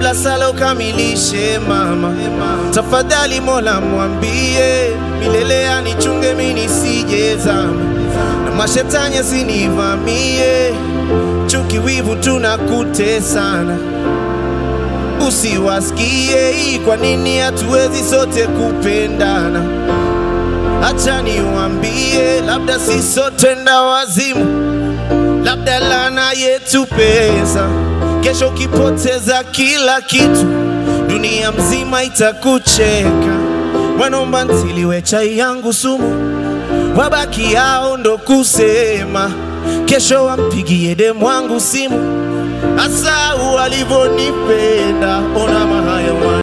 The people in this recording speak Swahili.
kabla sala ukamilishe mama, tafadhali Mola mwambie milele anichunge mimi nisijezama, na mashetani asinivamie, chuki, wivu tunakutesana usiwasikie hii, kwa nini hatuwezi sote kupendana? Acha niwaambie, labda si sote nda wazimu, labda lana yetu pesa. Kesho ukipoteza kila kitu, dunia mzima itakucheka. Wanomba ntiliwe chai yangu sumu, wabaki yao ndo kusema. Kesho wampigie demu wangu simu, asa walivyonipenda, ona mahaya